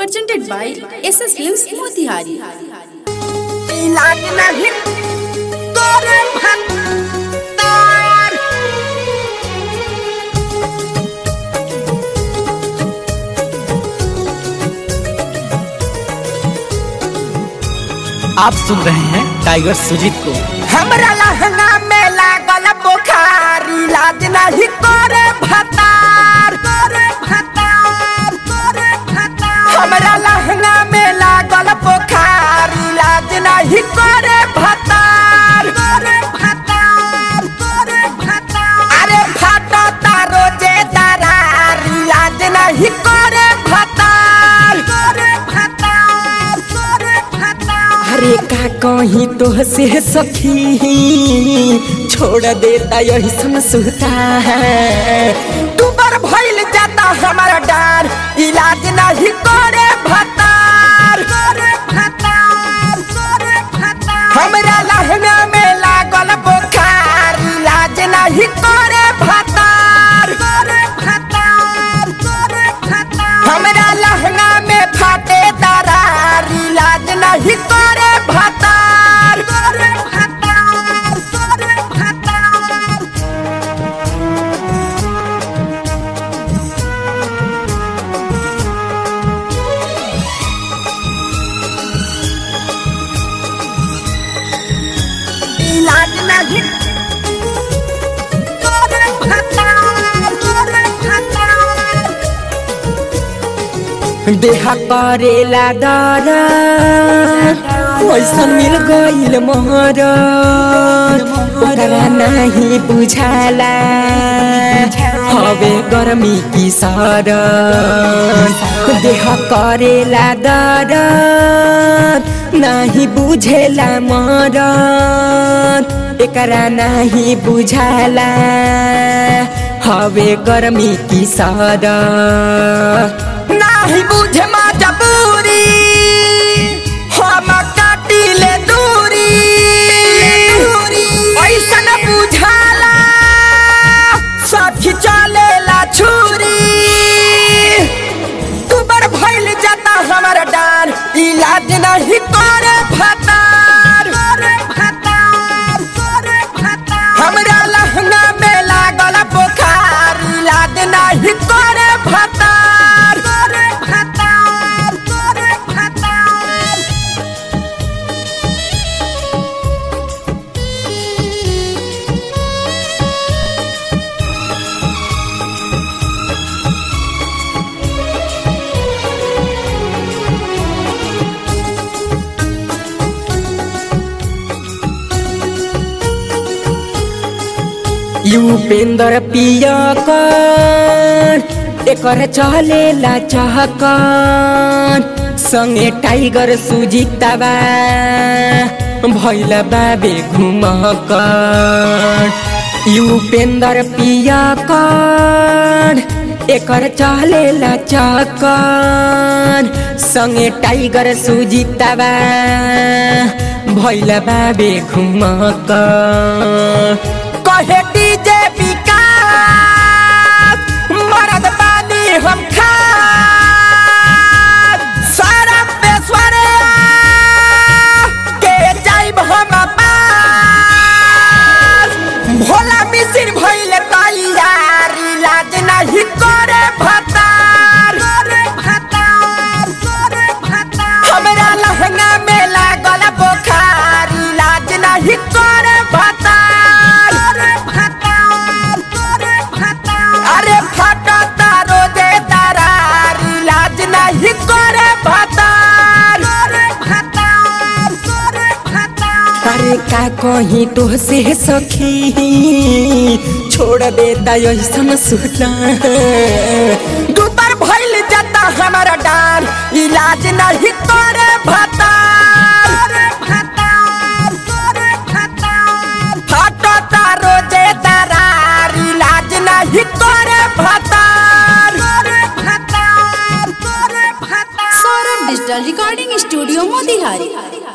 presented by SS Films Motihari. इलाज नहीं तोरे भत्तार आप सुन रहे हैं टाइगर सुजीत को हमरा लहंगा में लागल बुखार इलाज नहीं तोरे भत्तार तोरे भत्तार तोरे भत्तार हमरा लहंगा में लागल बुखार इलाज नहीं तोरे भत्तार तोरे भत्तार तोरे भत्तार अरे फाटा तारो जे दरार इलाज नहीं तोरे भत्तार तोरे भत्तार तोरे भत्तार अरे का कहीं तो से सखी छोड़ देता यही समझता दुबर भइल जाता हमारा डार इलाज नहीं करे भतार करे भतार करे भतार हमरा लहंगा में लागल बुखार इलाज नहीं करे भतार करे भतार करे भतार हमरा लहंगा में फाटे दरार इलाज नहीं करे भतार करे भतार करे भतार इलाज नहीं तोरे भतार तोरे भतार देह करेला दर ऐसा मिल गईल मोहर ओकरा नहीं बुझाला हवे गर्मी की सर देह करेला दर नहीं बुझेला मर एकरा नहीं बुझाला हवे गर्मी की सर नहीं बुझे मजबूरी हम काटिले दूरी ऐसा न बुझाला सखी चलेला छुरी दुबर भइल जाता हमारा डार इलाज नहीं करे भतार करे भतार करे भतार हमरा लहंगा में लागल बुखार इलाज नहीं करे भतार करे भतार करे भतार युपेंद्र पिया कर एकर चलेला चहकन संगे टाइगर सुजीतबा भैल बाबे घुमकर युपेंद्र पिया कर एकर चलेला चहकन संगे टाइगर सुजीतबा भैल बाबे घुमकर कहे डीजे विकास मरद बानी हम खास सारा पेशवरे के जाइब हम पास भोला मिसिर भइले तैयार इलाज नहीं करे भतार करे भतार करे भतार हमरा लहंगा में लागल बुखार इलाज नहीं करे भतार करे भतार करे भतार अरे फटता रोजे दरार इलाज नहीं करे भतार करे भतार करे भतार अरे का कहीं तो से सखी छोड़ देता ऐसा सुना दुबर भइल जाता हमारा डार इलाज नहीं करे भतार भतार करे भतार फटता रोजे दरार इलाज नहीं करे भतार करे भतार करे भतार Saurabh Digital Recording Studio Motihari.